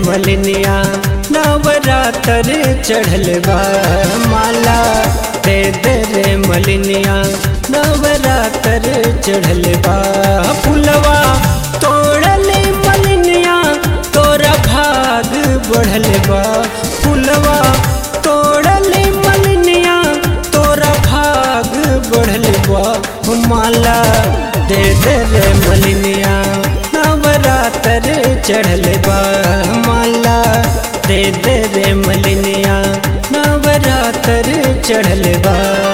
मलिनिया नवरात्र चढ़ल बा माला दे दे रे मलिनिया नवरात्र चढ़ल बा फुलवा तोड़ले मलिनिया तोरा भाग बढ़ल बा फुलवा तोड़ले मलिनिया तोरा भाग बढ़ल बा माला दे दे रे मलिनिया नवरात्र चढ़ल बा माला दे दे रे मलिनिया नवरात्र चढ़ल बा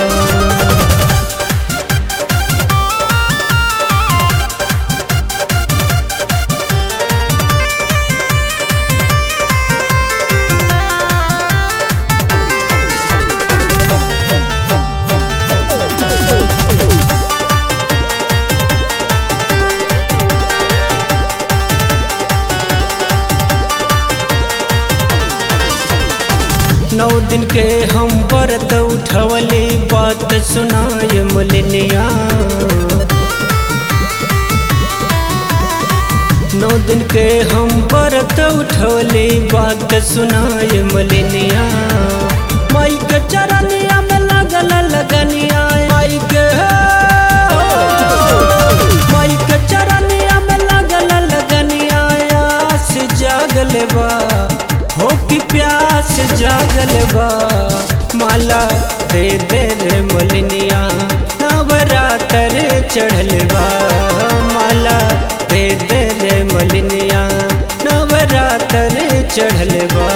नौ दिन के हम व्रत उठवले बात सुनाय मलिनिया नौ दिन के हम व्रत उठवले बात सुनाय मलिनिया माई के चरनिया में लगल लगनिया माई के माई के चरनिया में लगल लगनिया आस जागल बा हो की प्यास जागल बा माला दे दे रे मलिनिया नवरात्र चढ़ल बा माला दे दे रे मलिनिया नवरात्र चढ़ल बा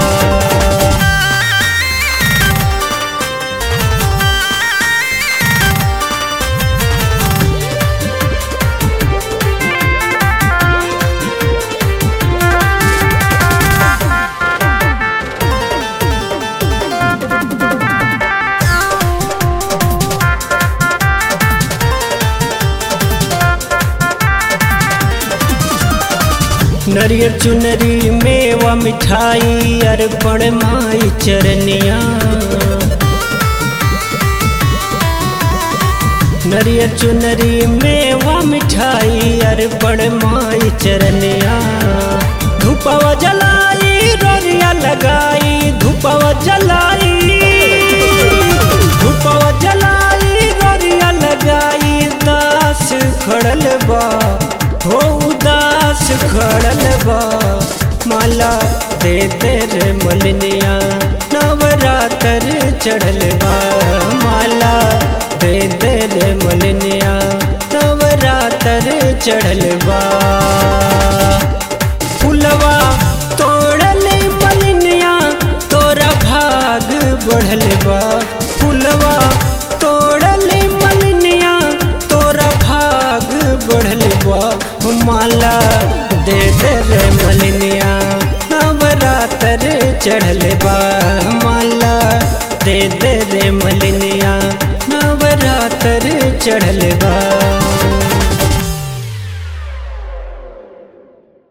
नरियर चुनरी मेवा मिठाई अर्पण माई चरनिया नरियर चुनरी मेवा मिठाई अर्पण माई चरनिया धूपवा जलाई रोरिया लगाई धूपवा जलाई धूपवा जलाई रोरिया लगाई दास खड़ल बा हो उदास खड़ल बा माला दे दे रे मलिनिया नवरात्र चढ़ल बा माला दे दे रे मलिनिया नवरात्र चढ़ल बा फुलवा तोड़ले मलिनिया तोरा भाग बढ़ल बा फुलवा तोड़ले मलिनिया तोरा भाग बढ़ल बा माला दे दे रे मलिनिया नवरात्र चढ़ल बा माला दे दे रे मलिनिया नवरात्र चढ़ल बा